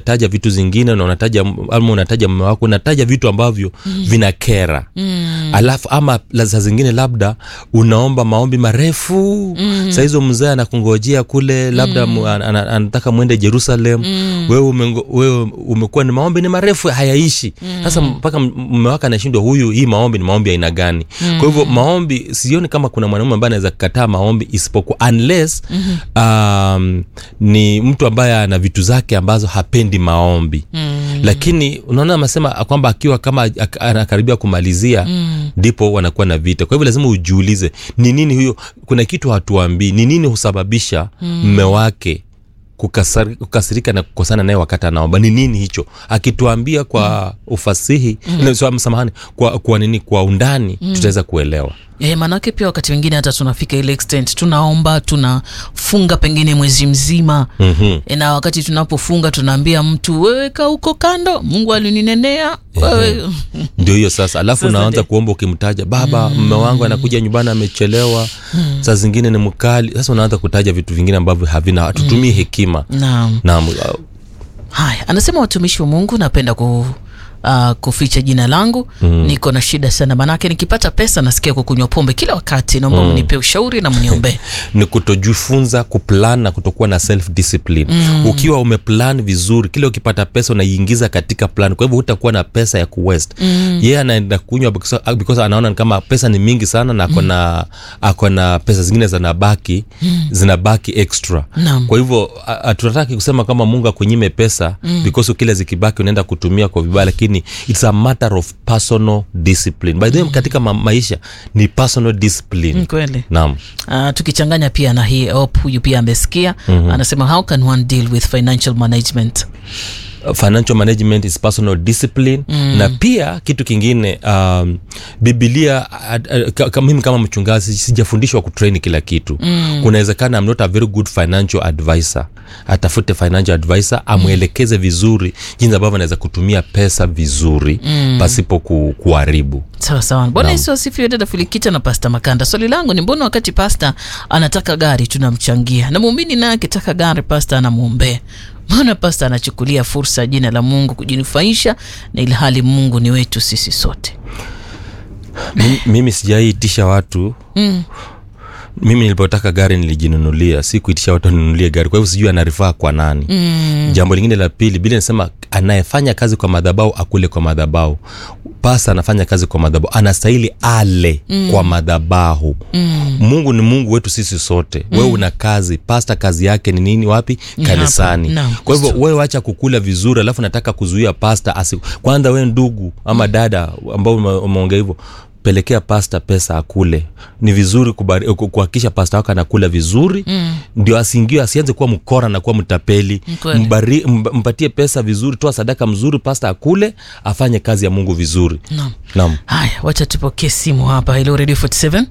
unataja vitu zingine na unataja ama unataja mume wako unataja vitu ambavyo mm. vina kera mm. alafu ama la- saa zingine labda unaomba maombi marefu mm. sahizo mzee anakungojea kule labda mm. anataka mwende jerusalem mm. wewe, umengo, wewe umekuwa ni maombi ni marefu hayaishi sasa mpaka m- mume wake anashindwa huyu hii maombi ni maombi ya aina gani kwa hivyo maombi sioni kama kuna mwanaume ambaye anaweza kukataa maombi isipokuwa unless um, ni mtu ambaye ana vitu zake ambazo hapendi maombi lakini unaona amesema kwamba akiwa kama ak- anakaribia kumalizia ndipo wanakuwa na vita kwa hivyo lazima ujiulize ni nini huyo kuna kitu hatuambii ni nini husababisha mme wake kukasari- kukasirika na kukosana naye wakati anaomba ni nini hicho akituambia kwa ufasihi mm. samahani kwa, kwa nini kwa undani tutaweza kuelewa E, maanake pia wakati wengine hata tunafika ile extent tunaomba tunafunga pengine mwezi mzima mm-hmm. e, na wakati tunapofunga tunaambia mtu wewe kaa huko kando mungu alininenea wewe ndio hiyo sasa alafu Sasa unaanza ndio. kuomba ukimtaja baba mme wangu anakuja nyumbani amechelewa saa zingine ni mkali sasa unaanza kutaja vitu vingine ambavyo havina hatutumii hekima naam naam uh, haya anasema watumishi wa mungu napenda ku Uh, kuficha jina langu mm. niko na shida sana manake nikipata pesa nasikia kukunywa pombe kila wakati naomba mm. mnipe ushauri na mniombee ni kutojifunza kuplan na kutokuwa na self discipline mm. ukiwa umeplan vizuri kile ukipata pesa unaiingiza katika plan kwa hivyo hutakuwa na pesa ya kuwest mm. yeye yeah, anaenda kunywa because, because anaona ni kama pesa ni mingi sana na akona mm. akona pesa zingine zinabaki mm. zinabaki extra Naam. kwa hivyo a- hatunataki kusema kama mungu akunyime pesa mm. because kile zikibaki unaenda kutumia kwa vibaya lakini it's a matter of personal discipline by the way mm. katika ma- maisha ni personal discipline Mm, kweli naam Uh, tukichanganya pia na hii op huyu pia amesikia mm-hmm. anasema how can one deal with financial management financial management is personal discipline mm. na pia kitu kingine um, bibilia uh, uh, ka- ka- mimi kama mchungaji sijafundishwa kutrain kila kitu mm. kunawezekana I'm not a very good financial advisor atafute financial advisor amwelekeze vizuri jinsi ambavyo anaweza kutumia pesa vizuri mm. pasipo ku, kuharibu sawa sawa bwana Naam. yesu asifiwe dada filikita na pasta makanda swali langu ni mbona wakati pasta anataka gari tunamchangia na muumini naye akitaka gari pasta anamwombea mbona pasta anachukulia fursa ya jina la mungu kujinufaisha na ilhali mungu ni wetu sisi sote mimi, mimi sijaiitisha watu mm. mimi nilipotaka gari nilijinunulia si kuitisha watu wanunulie gari kwa hivyo sijui anarifaa kwa nani mm. jambo lingine la pili bili nasema anayefanya kazi kwa madhabau akule kwa madhabau pasa anafanya kazi kwa madhabau anastahili ale mm. kwa madhabahu mm. mungu ni mungu wetu sisi sote mm. wewe una kazi pasta kazi yake ni nini wapi Ni kanisani hapa. Naam. kwa hivyo wewe wacha kukula vizuri alafu nataka kuzuia pasta asi kwanza wewe ndugu ama dada ambao ume- umeongea hivyo pelekea pasta pesa akule ni vizuri kubari- ku- kuhakikisha pasta wako anakula vizuri mm. ndio asiingiwe asianze kuwa mkora na kuwa mtapeli Kweli. Mbari, mb- mpatie pesa vizuri toa sadaka mzuri pasta akule afanye kazi ya mungu vizuri Naam. naam haya wacha tupokee simu hapa hello radio 47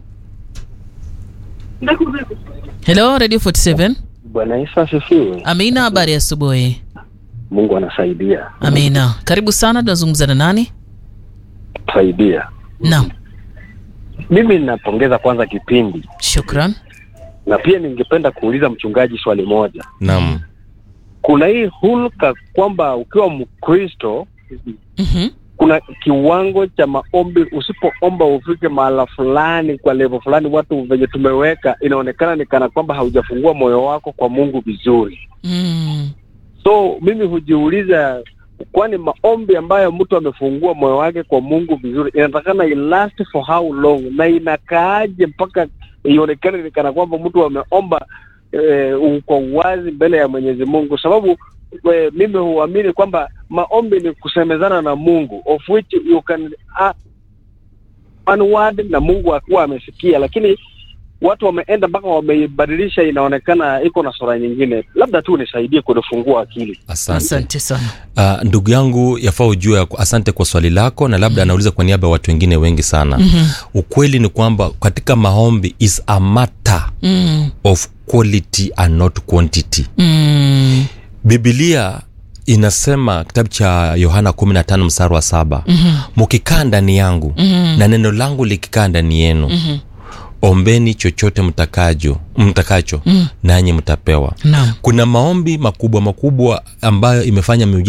hello radio 47 Bwana Yesu asifiwe. amina habari ya asubuhi Mungu anasaidia, amina karibu sana tunazungumza na nani saidia. naam Mimi ninapongeza kwanza kipindi, shukran na pia ningependa kuuliza mchungaji swali moja. naam Kuna hii hulka kwamba ukiwa Mkristo mm-hmm. kuna kiwango cha maombi, usipoomba ufike mahala fulani, kwa levo fulani, watu venye tumeweka, inaonekana ni kana kwamba haujafungua moyo wako kwa Mungu vizuri. mm. So mimi hujiuliza, kwani maombi ambayo mtu amefungua moyo wake kwa Mungu vizuri inatakana ilast for how long, na inakaaje mpaka ionekane ni kana kwamba mtu ameomba eh, kwa uwazi mbele ya Mwenyezi Mungu, sababu eh, mimi huamini kwamba maombi ni kusemezana na Mungu of which you can uh, one word na Mungu akuwa amesikia, lakini watu wameenda mpaka wameibadilisha, inaonekana iko na sura nyingine. Labda tu nisaidie kunifungua akili. asante asante sana Uh, ndugu yangu yafaa ujue ya ku- asante kwa swali lako na labda anauliza kwa niaba ya watu wengine wengi sana mm-hmm. ukweli ni kwamba katika maombi is a matter mm. of quality and not quantity Mm. bibilia inasema kitabu cha yohana 15 mstari wa saba mukikaa mm-hmm. ndani yangu mm-hmm. na neno langu likikaa ndani yenu mm-hmm. ombeni chochote mtakajo mtakacho mm. nanyi mtapewa Naam. kuna maombi makubwa makubwa ambayo imefanya miujiza